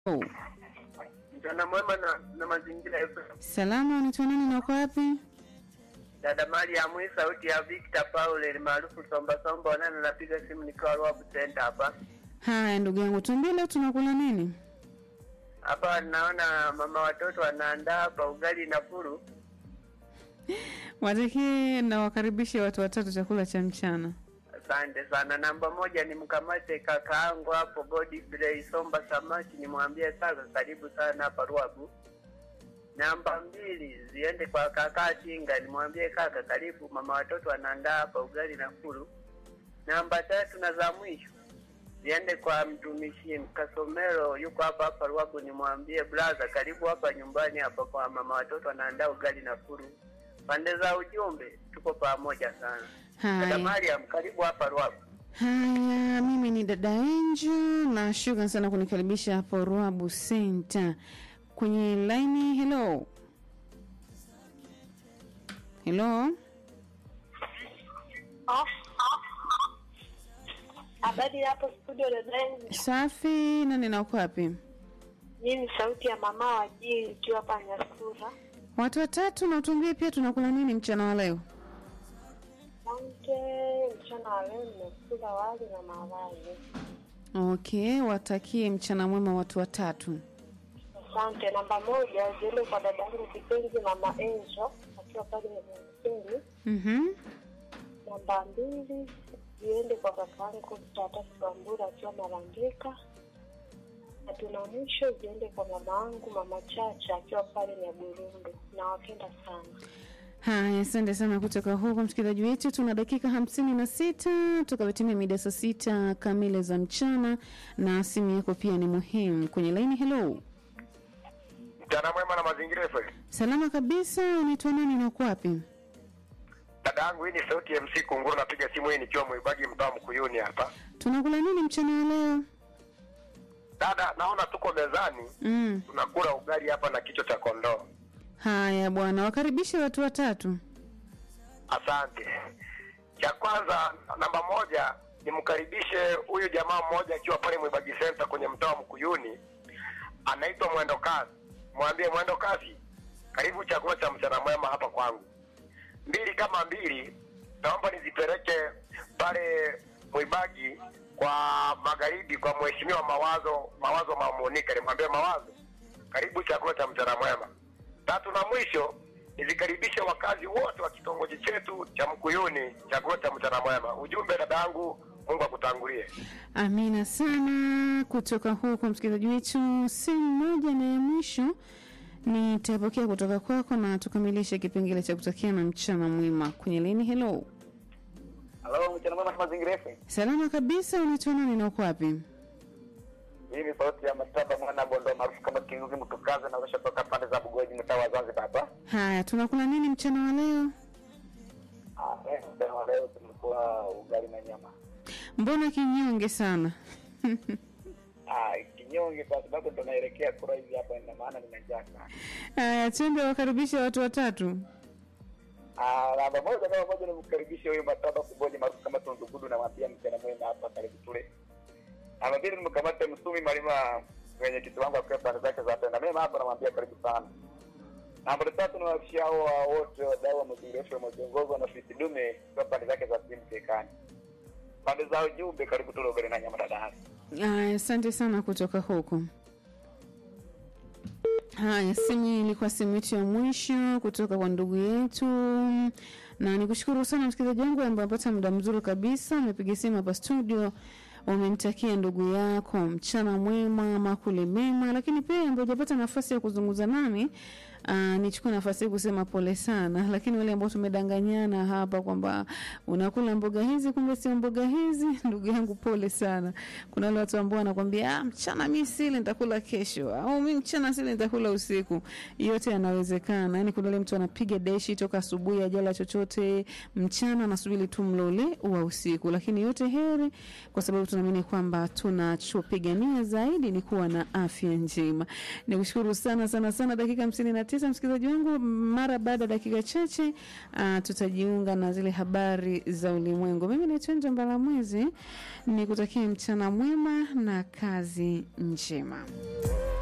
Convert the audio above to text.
Oh. Mchana mwema na, na mazingira yetu. Salama, unaitwa nani na uko wapi? Dada Mariam, hii sauti ya Victor Paul maarufu Somba Somba, wanana napiga simu nikiwa Ruabu Center hapa. Haya ndugu yangu, tuambie leo tunakula nini? Hapa naona mama watoto wanaandaa hapa ugali na furu. Watakie na wakaribishe watu watatu chakula cha mchana. Asante sana. Namba moja ni mkamate kakaangu hapo Godfrey Somba Samaki, nimwambie kaka karibu sana hapa Ruabu. Namba mbili ziende kwa kaka Tinga, nimwambie kaka karibu, mama watoto wanaandaa hapa ugali na furu. Namba tatu na za mwisho ziende kwa mtumishi Kasomero, yuko hapa hapa Ruabu, nimwambie brother, karibu hapa nyumbani hapa kwa mama watoto wanaandaa ugali na furu. Pande za ujumbe tuko pamoja sana. Dada Haya, Mariam, karibu hapa Ruabu. haya, mimi ni dada Angel na shukran sana kunikaribisha hapo Ruabu Center. Kwenye laini, hello hello, Habari hapo studio dadaeni, safi. Nani na uko wapi? mimi ni sauti ya mama wa jii ikiwa hapa Nyasura. Watu watatu, na utuambie pia tunakula nini mchana wa leo. Asante. Mchana wa leo nimekula wali na maharage. Okay, watakie mchana mwema watu watatu. Asante. Namba moja ziende kwa dada yangu kipenzi mama Enzo akiwa pale Mjini. Mhm. Namba mbili ziende kwa kaka yangu Tata Sambura akiwa Marangika. Na tuna mwisho ziende kwa mama yangu mama Chacha akiwa pale Nyaburundu. Nawapenda sana. Haya, asante sana kutoka huko msikilizaji wetu. Tuna dakika hamsini na sita tukavitimia mida saa sita kamili za mchana, na simu yako pia ni muhimu kwenye laini. Hello, Mchana mwema na mazingira FM. salama kabisa. Unaitwa nani na uko wapi? Dada yangu hii ni sauti ya MC Kunguru, napiga simu hii nikiwa Mwibagi mtaa Mkuyuni hapa. Tunakula nini mchana wa leo? Dada, naona tuko mezani Mm. tunakula ugali hapa na kichwa cha kondoo. Haya bwana, wakaribishe watu watatu. Asante. Cha kwanza, namba moja, nimkaribishe huyu jamaa mmoja akiwa pale Mwibagi Center kwenye mtaa wa Mkuyuni, anaitwa Mwendo Kasi. Mwambie Mwendo Kasi, karibu chakula cha mchana mwema hapa kwangu. Mbili kama mbili, naomba nizipeleke pale Mwibagi kwa magharibi kwa mheshimiwa Mawazo Mawazo Mamonika, nimwambie Mawazo, karibu chakula cha mchana mwema. Tatu na mwisho nizikaribishe wakazi wote wa kitongoji chetu cha Mkuyuni, chakula cha mchana mwema. Ujumbe dadangu, Mungu akutangulie. Amina sana kutoka huko msikilizaji wetu. Simu moja na ya mwisho nitapokea kutoka kwako na tukamilishe kipengele cha kutakia na mchana mwema kwenye laini. Hello, Halo, mchana mwema na mazingira FM. salama kabisa. Unaitwa nani na uko wapi? Hii ni sauti ya Mataba mwana Bondo maarufu kama Kinguzi Mtukaza na washa toka pande za Bugoji mtaa wa Zanzibar hapa. Haya, tunakula nini mchana wa leo? Ah, eh, leo leo tumekuwa ugali na nyama. Mbona kinyonge sana? Ah, kinyonge kwa sababu ndo naelekea kura hivi hapa ina maana nina njaa sana. Haya, twende wakaribisha watu watatu. Ah, namba moja kama moja nimkaribishe huyu Mataba Kuboji maarufu kama Tundugudu na mwambia mchana mwema hapa karibu tule. Namba mbili nimkamate Msumi Malima kwenye kitu wangu akiwa pande zake za tenda mema hapa namwambia karibu sana. Namba tatu ni wafisha hao wote wadau wa mazingira yetu wameongozwa na Fisi Dume kwa pande zake za simu Kekani. Pande za ujumbe karibu tule ugali na nyama dada. Haya, asante sana kutoka huko. Haya, simu hii ilikuwa simu yetu ya mwisho kutoka kwa ndugu yetu, na nikushukuru sana msikilizaji wangu ambaye amepata muda mzuri kabisa, amepiga simu hapa studio, umemtakia ndugu yako mchana mwema, makule mema, lakini pia ambaye hujapata nafasi ya kuzungumza nami Uh, nichukue nafasi hii kusema pole sana, lakini wale ambao tumedanganyana hapa kwamba unakula mboga hizi kumbe sio mboga hizi, ndugu yangu pole sana. Kuna wale watu ambao wanakwambia ah, mchana mi sile nitakula kesho, au mi mchana sile nitakula usiku. Yote yanawezekana. Yani kuna yule mtu anapiga deshi toka asubuhi ajala chochote, mchana anasubiri tu mlo ule wa usiku, lakini yote heri, kwa sababu tunaamini kwamba tunachopigania zaidi ni kuwa na afya njema. Nikushukuru sana sana sana, dakika hamsini na tisa msikilizaji wangu mara baada ya dakika chache uh, tutajiunga na zile habari za ulimwengu mimi naitwa njo mbalamwezi ni kutakia mchana mwema na kazi njema